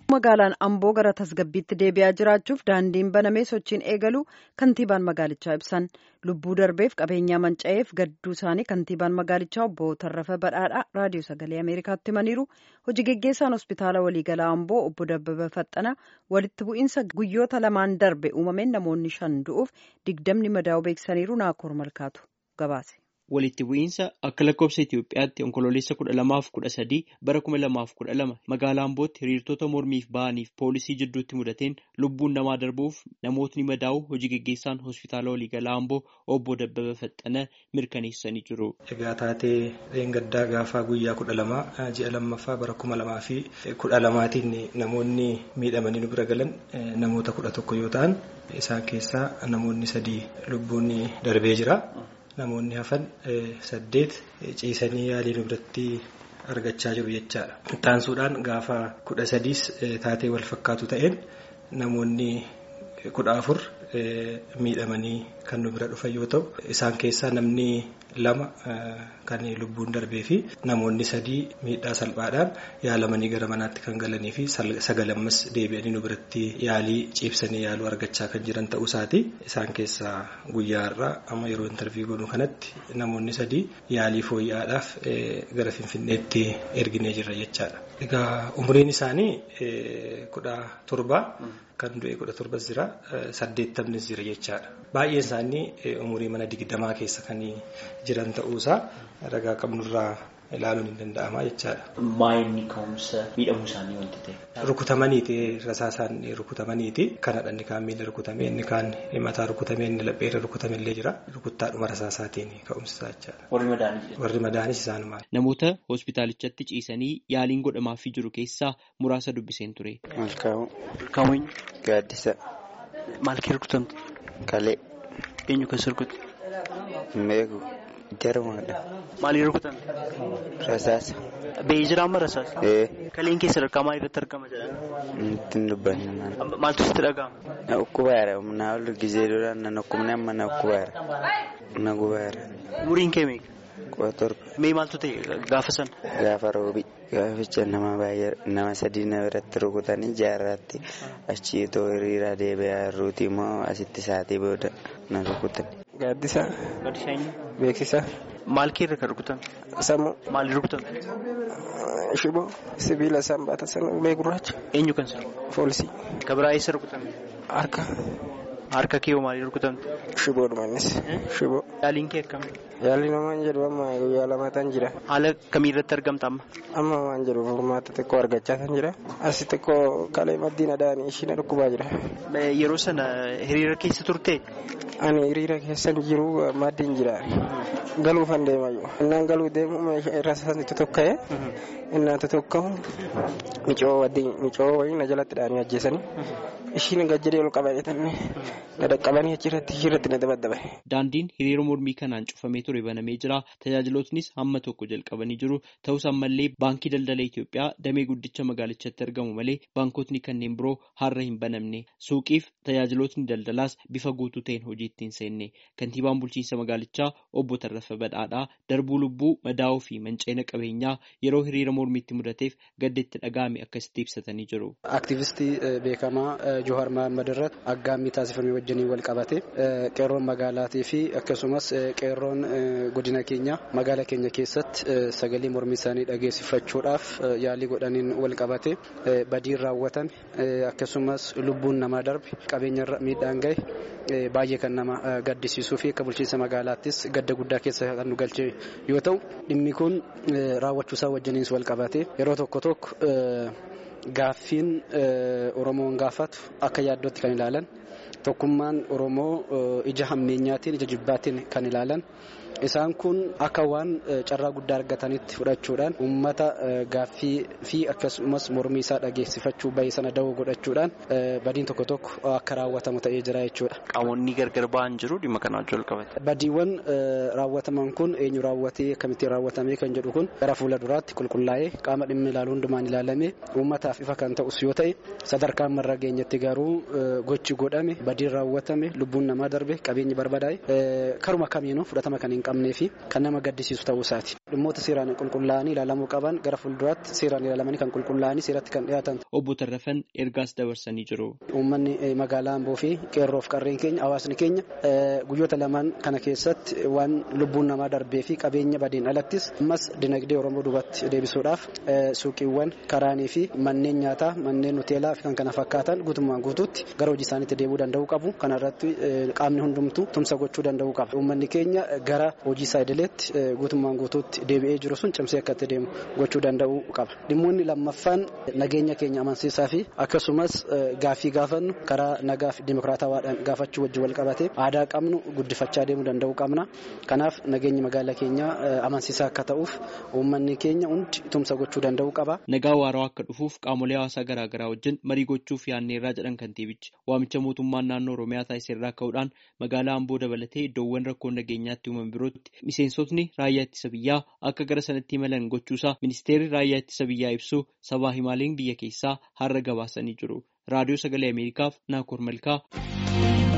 magaalaan amboo gara tasgabbiitti deebi'aa jiraachuuf daandiin banamee sochiin eegalu kantiibaan magaalichaa ibsan lubbuu darbeef qabeenyaa manca'eef gadduu isaanii kantiibaan magaalichaa obbo Tarrafa Badhaadhaa raadiyoo sagalee ameerikaatti himaniiru hojii geggeessaan hospitaala waliigalaa amboo obbo Dabbaba Faxxana walitti bu'iinsa guyyoota lamaan darbe uumameen namoonni shan du'uuf digdamni madaa'u beeksisaniiru naakoor malkaatu gabaase. Walitti bu'iinsa akka lakkoofsa Itoophiyaatti onkololeessa kudha lamaaf kudha sadii bara kuma lamaaf kudha lama magaalaa Ambootti hiriirtota mormiif ba'aniif poolisii jidduutti mudateen lubbuun namaa darbuuf namootni madaa'u hojii geggeessaan hospitaala waliigalaa Amboo obbo Dabbaba Faxxana mirkaneessanii jiru. Egaa taatee dheengaddaa gaafaa guyyaa kudha lamaa ji'a lammaffaa bara kuma lamaa fi kudha lamaatiin namoonni miidhamanii nu bira galan namoota kudha tokko yoo ta'an isaan keessaa namoonni sadii lubbuun darbee jira. Namoonni hafan saddeet ciisanii yaalii nu biratti argachaa jiru jechaadha. Taansuudhaan gaafa kudha sadiis taatee wal fakkaatu ta'een namoonni kudha afur miidhamanii kan nu bira dhufan yoo ta'u isaan keessaa namni lama kan lubbuun darbee fi namoonni sadii miidhaa salphaadhaan yaalamanii gara manaatti kan galanii fi sagalammas deebi'anii nu biratti yaalii ciibsanii yaaluu argachaa kan jiran ta'uu isaati. Isaan keessaa guyyaa irraa amma yeroo intarvii goonu kanatti namoonni sadii yaalii fooyya'aadhaaf gara Finfinneetti erginee jirra jechaadha. Egaa umriin isaanii kudha torba. Kan du'e kudha torbas jira saddeettamnis jira jechaadha. Baay'een isaanii umurii mana digdamaa keessa kan jiran ta'uusaa ragaa qabnurraa ilaaluun hin danda'ama jechaadha. Maayinni ka'umsa miidhamuu isaanii wanti ta'e. Rukutamaniiti rasaasaan rukutamaniiti. Kanadha inni kaan miila rukutame inni kaan mataa rukutame inni lapheerra rukutame illee jira. Rukuttaadhuma rasaasaatiin ka'umsa jechaadha. Warri madaanis. Warri madaanis isaanumaani. Namoota hospitaalichatti ciisanii yaaliin godhamaafii jiru keessaa muraasa dubbiseen ture. Malkaa'uu. Malkaa'uu eenyu? Gaaddisa. Maal kee rukutamte? Kalee. Eenyu keessa rukute? Meeku. Jarumaadha. Maalii rukutamte? Rasaasa. Ba'ee jira amma rasaasa? Ee. Kaleen keessa rakkaa maal irratti argama jedhan? Ittiin dubbanne. Maaltu sitti dhaga'ama? Na ukkubaara. Na ol gizee duraan na ukkumne amma na ukkubaara. Na gubaara. Umuriin kee meeqa? Kudha torba. Mee maaltu ta'e gaafa sana? Gaafa roobi. Gaaficha nama baay'ee nama sadii na biratti rukutanii jaarraatti achii itoo hiriiraa deebi'aa jirruuti immoo asitti saatii booda na rukutan. Gaaddisa. Gaaddisa eenyu? Beeksisa. Maal kee irra kan rukutame? Sammuu. Maalii rukutame? Shiboo. Sibiila isaan baatan sana ulee gurraacha. Eenyu kan sana? Foolisii. Ka biraa eessa rukutame? Harka. Harka kee hoo maalii rukutamte? Shiboodhuma innis. Shiboo. Yaaliin kee akkami? Yaalli namaan jedhu amma guyyaa lamaatan jira. Haala kamii irratti argamta amma? Amma waan jedhu furmaata xiqqoo argachaa kan jira. Asi xiqqoo kalee maddiin adaanii isheen dhukkubaa jira. Yeroo sana hiriira keessa turte? Ani hiriira keessa jiru maddiin jira. Galuufan deemayyuu. Innaan galuu deemu irra isaanii tokka'ee. Innaan tokka'u micoo waddiin micoo wayii na jalatti dhaanii ajjeesanii. Ishiin gajjadee ol qabanii tanne na dhaqqabanii achirratti ishirratti na dabaddaban. Daandiin hiriira mormii kanaan cufamee ture banamee jira. Tajaajilootnis hamma tokko jalqabanii jiru. Ta'us ammallee baankii daldala Itoophiyaa damee guddicha magaalichatti argamu malee baankotni kanneen biroo har'a hin banamne. Suuqiif tajaajilootni daldalaas bifa guutuu ta'een hojiitti hin seenne. Kantiibaan bulchiinsa magaalichaa obbo Tarrafa Badhaadhaa darbuu lubbuu madaa'uu fi manceena qabeenyaa yeroo hiriira mormiitti mudateef gadda itti dhaga'ame akkasitti ibsatanii jiru. Aktiivistii beekamaa Johaar Mahammad irratti aggaammii taasifame wajjiniin wal qabate qeerroon magaalaatii fi akkasumas qeerroon godina keenya magaala keenya keessatti sagalee mormii isaanii dhageessifachuudhaaf yaalii godhaniin wal qabate badiin raawwatame akkasumas lubbuun namaa darbe qabeenya miidhaan gahe baay'ee kan nama gaddisiisuu fi akka bulchiinsa magaalaattis gadda guddaa keessa kan nu galche yoo ta'u dhimmi kun raawwachuusaa wajjiniin wal qabate yeroo tokko tokko. Gaaffiin Oromoon gaafatu akka yaaddootti kan ilaalan tokkummaan Oromoo ija hammeenyaatiin ija jibbaatiin kan ilaalan isaan kun akka waan carraa guddaa argatanitti fudhachuudhaan uummata gaaffii fi akkasumas mormii isaa dhageessifachuu bahee sana dawoo godhachuudhaan badiin tokko tokko akka raawwatamu ta'ee jira jechuudha. Qaamonni gargar ba'an jiru dhimma kanaan wal qabate. Badiiwwan raawwataman kun eenyu raawwatee akkamittiin raawwatamee kan jedhu kun gara fuula duraatti qulqullaa'ee qaama dhimmi ilaalu hundumaan ilaalamee uummataaf ifa kan ta'us yoo ta'e sadarkaan marra geenyatti garuu gochi godhame badiin raawwatame lubbuun namaa darbe qabeenyi barbadaa'e karuma kamiinuu fudhatama kan hin qabnee fi kan nama gaddisiisu ta'uu isaati. Dhimmoota seeraan qulqullaa'anii ilaalamuu qaban gara fuulduraatti seeraan ilaalamanii kan qulqullaa'anii seeratti kan dhiyaatan. Obbo Tarrafan ergaas dabarsanii jiru. Uummanni magaalaa Amboo fi qeerroof qarreen keenya hawaasni keenya guyyoota lamaan kana keessatti waan lubbuun namaa darbee fi qabeenya badeen alattis ammas dinagdee Oromoo duubatti deebisuudhaaf suuqiiwwan karaanii fi manneen nyaataa manneen hoteelaa fi kan kana fakkaatan guutummaan guutuutti gara hojii isaaniitti deebi'uu danda'uu qabu. Kana irratti qaamni hundumtuu tumsa gochuu danda'uu qaba. Uummanni keenya gara hojii isaa idileetti guutummaan guutuutti deebi'ee jiru sun cimsee akka itti deemu gochuu danda'uu qaba. Dhimmoonni lammaffaan nageenya keenya amansiisaa fi akkasumas gaaffii gaafannu karaa nagaa fi dimokiraatawaadhaan gaafachuu wajjin wal qabatee aadaa qabnu guddifachaa deemuu danda'uu qabna. Kanaaf nageenyi magaalaa keenyaa amansiisaa akka ta'uuf uummanni keenya hundi tumsa gochuu danda'uu qaba. Nagaa waaraa akka dhufuuf qaamolee hawaasaa garaagaraa wajjin marii gochuuf yaanneerraa jedhan kantiibichi waamicha mootummaan naannoo Oromiyaa taasiseerraa ka'uudhaan magaalaa Amboo dabalatee iddoowwan rakkoon nageenyaatti uumaman birootti miseensotni raayyaa ittisa biyyaa akka gara sanatti imalan gochuusaa ministeerri raayyaa ittisa biyyaa ibsu sabaa himaaleen biyya keessaa har'a gabaasanii jiru. Raadiyoo Sagalee Ameerikaaf Naakoor Malkaa.